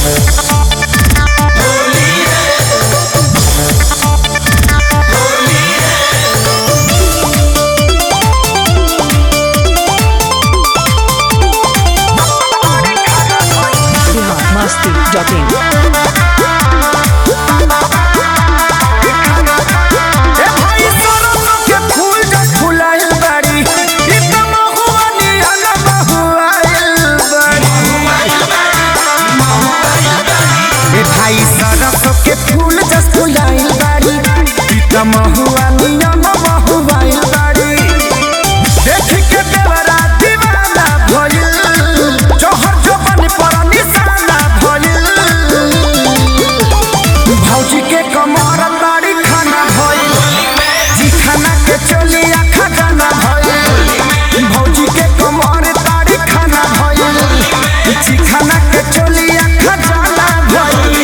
biharmasti.in ए भाई सरसों के फूल जब फुलाइल बाड़ी इ त महुआ नियन महुआइल बाड़ी ए भाई सरसों के फूल जब फुलाइल बाड़ी इ त महुआ नियन महुआइल बाड़ी देख के देवरा दीवाना भइल जोहर जोबन पर निशाना भइल भौजी के कमर ताड़ी खाना भइल जी खाना के चलिया खजाना भइल भौजी के कमर ताड़ी खाना भइल जी खाना के चलिया खजाना भइल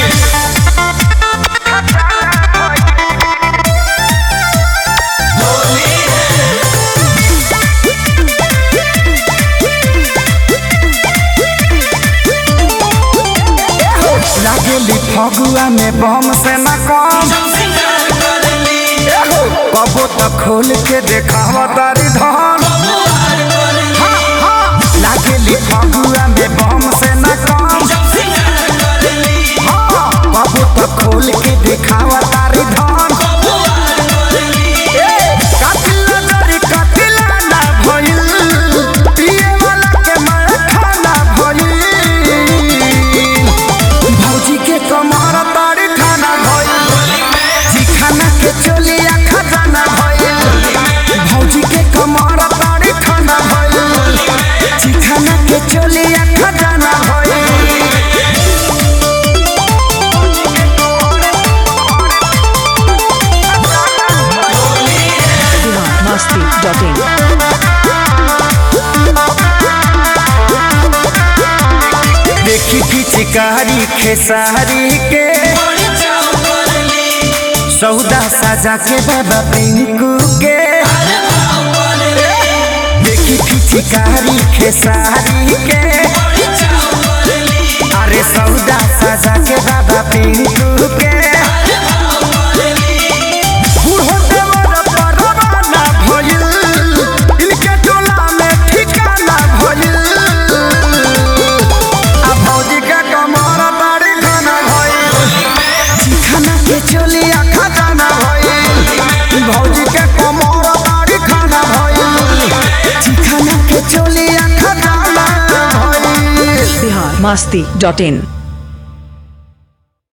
लागेली फगुआ में बम से न कम एहो, कबो तो खोल के देखावा तारी धन हाँ, हाँ, लागेली फगुआ में बम से न कम हाँ, कबो तो खोल के देखावा तारी धन ए, कातिल नजरी कातिला ना भइल, पिए वाला के मार खाना भइल। भौजी के कमर तारी खाना भइल जी खाना के चलिया खजाना भइल भौजी के कमर तारी खाना भइल जी खाना के चलिया खजाना भइल biharmasti.in देखी पिचकारी खेसारी के सौदा साजा के बाबा पिंकू के देखी पिचकारी खेसारी के अरे सौदा साजा के बाबा पिंकू के बूढ़ो देवर परवाना भइल, इनके टोला में ठिकाना भइल। आ भौजी के कमर बाड़ी खाना भइल, चिखाना के चलिया खजाना भइल। भौजी के कमर बाड़ी खाना भइल, चिखाना के चलिया खजाना भइल। biharmasti.in